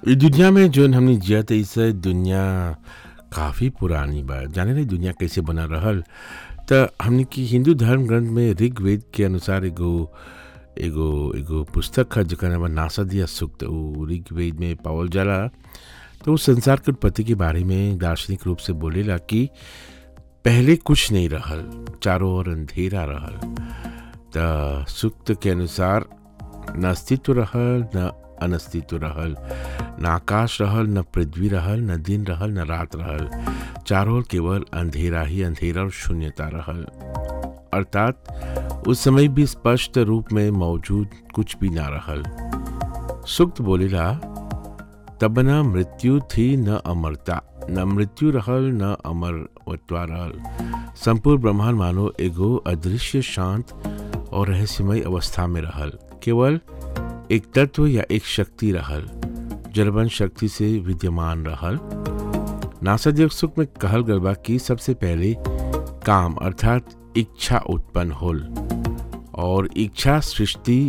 इ दुनिया में जौन हमनी जियत इस दुनिया काफ़ी पुरानी बा जाने नहीं दुनिया कैसे बना रहल त हमनी की हिंदू धर्म ग्रंथ में ऋग्वेद के अनुसार एगो एगो एगो पुस्तक है जेकर नाम बा नासदिया सूक्त उ ऋग्वेद में पावल जाला तो उस संसार के उत्पत्ति के बारे में दार्शनिक रूप से बोलेला कि पहले कुछ नहीं रहल चारों ओर अंधेरा रहल त सूक्त के अनुसार न अस्तित्व रहल न अनस्तित्व रहल न आकाश रहल न पृथ्वी रहल न दिन रहल न रात रहल चारों ओर केवल अंधेरा ही अंधेरा और शून्यता रहल अर्थात उस समय भी स्पष्ट रूप में मौजूद कुछ भी ना रहल सुक्त बोलेला तब न मृत्यु थी न अमरता न मृत्यु रहल न अमरत्वा रहल संपूर्ण ब्रह्मांड मानो एगो अदृश्य शांत और रहस्यमय अवस्था में रहल केवल एक तत्व या एक शक्ति रहल जलबन शक्ति से विद्यमान रहल नासादिक सुख में कहल गल बा कि सबसे पहले काम अर्थात इच्छा उत्पन्न होल और इच्छा सृष्टि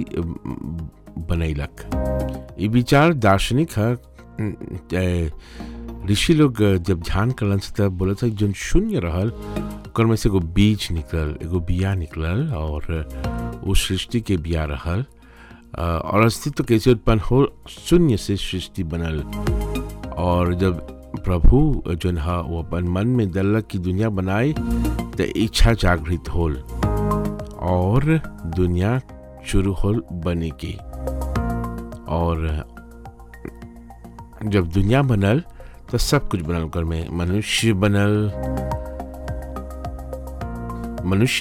बनैलक ये विचार दार्शनिक है ए, ऋषि लोग जब ध्यान करलन से तब बोला था जौन शून्य रहल ओकर में से एगो बीज निकलल एगो बिया निकलल और उस सृष्टि के बिया रहल अ, और अस्तित्व कैसे उत्पन्न हो शून्य से सृष्टि बनल और जब प्रभु जौन हा वो अपन मन में दल्लक की दुनिया बनाई तो इच्छा जागृत होल और दुनिया शुरू होल बने की और जब दुनिया बनल तो सब कुछ बनल ओकर में मनुष्य बनल मनुष्य